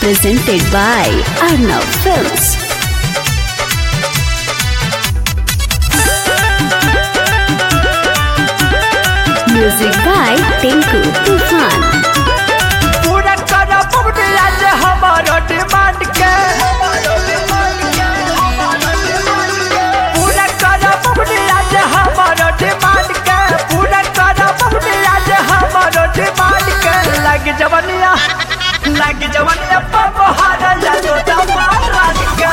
presented by Arnav Films. Music by Tinku Tufan. पूरा करा बुढ़िया जे हमारो डिमांड के पूरा करा बुढ़िया जे हमारो डिमांड के पूरा करा बुढ़िया जे हमारो डिमांड के लग जवनिया लग जवनिया पपहारा जानो दमारान के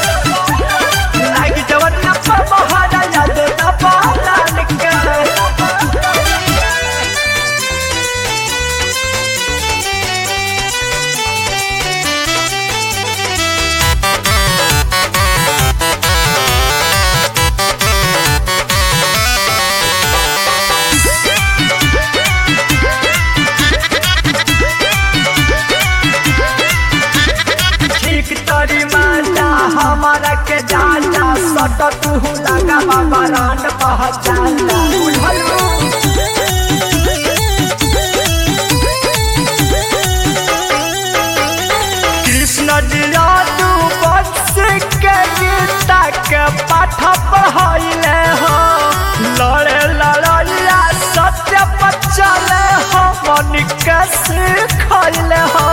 लग जवनिया पपहारा जानो दमारान के ठीक तोरी माता हमारा के जाना सट तू लगा बाबा रान पहचाना बुझलू कृष्ण जियादू बंश के गीता के पाठ पढ़ाइले हो लड़े लड़ैया सत्य बचले हो मन के सिखैले हो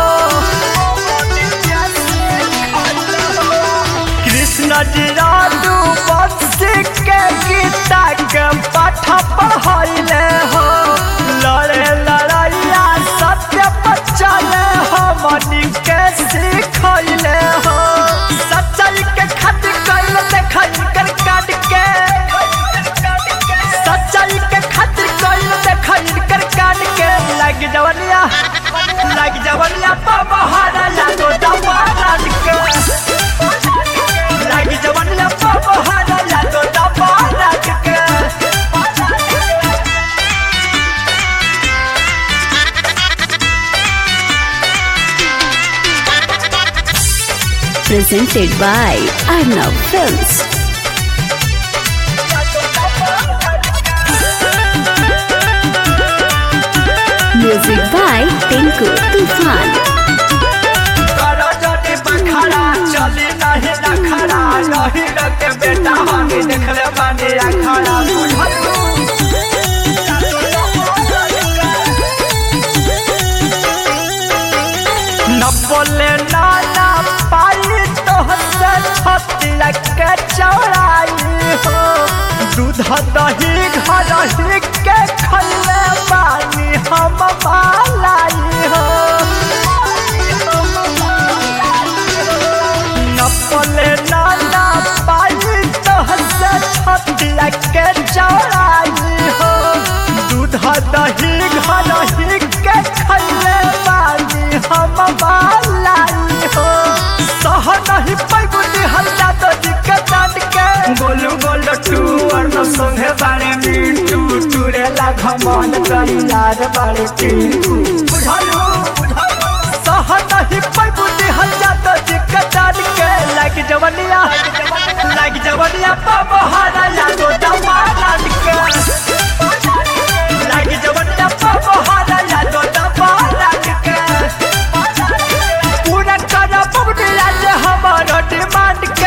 कृष्ण जी राजू बंशी के गीता के पाठ पढ़ाइले हो लड़े लड़ैया सत्य बचले हो मनी के सिखैले हो सच्चाई के खातिर कैल देखल कर काट के सच्चाई के खातिर कैल देखल कर काट के लग जवनिया लग जवनिया पपहारा जानो दमारान के लग जवनिया पपहारा जानो दमारान के Presented by Arnav Films. Music by Tinku Tufan. करो जने बखारा चली नहीं रखड़ा रही के बेटा हनी देखले बानी अखाड़ा बुझलू न बोले नाना पाली तो हसे छतिया के चौड़ाई हो दूध दही घर ही के खले बानी हम मालाई हो नपले नाना पाई तो हसे छतिया के चौड़ाई हो दूध दही घर ही के खले बानी हम मालाई हो सह नहीं पैगुनी हल्ला तो दिक्कत डांट के गोलू गोल टू और न संगे बारे मिंटू टूरे ला घमन करी यार बारे टिंकू बुझालो बुझालो सह नहीं पैगुनी हल्ला तो दिक्कत डांट के लग जवनिया लग जवनिया पपहारा यादो दमारान के लग जवनिया पपहारा यादो दमारान के पूरा करा बुढ़िया जे हमारो डिमांड के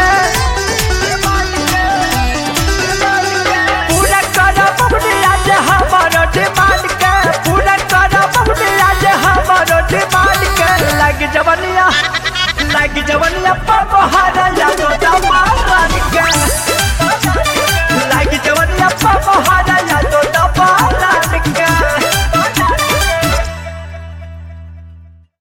पूरा करा बुढ़िया जे हमारो डिमांड के पूरा करा बुढ़िया जे हमारो डिमांड के लग जवनिया लग जवनिया पपहारा यादो दमारान के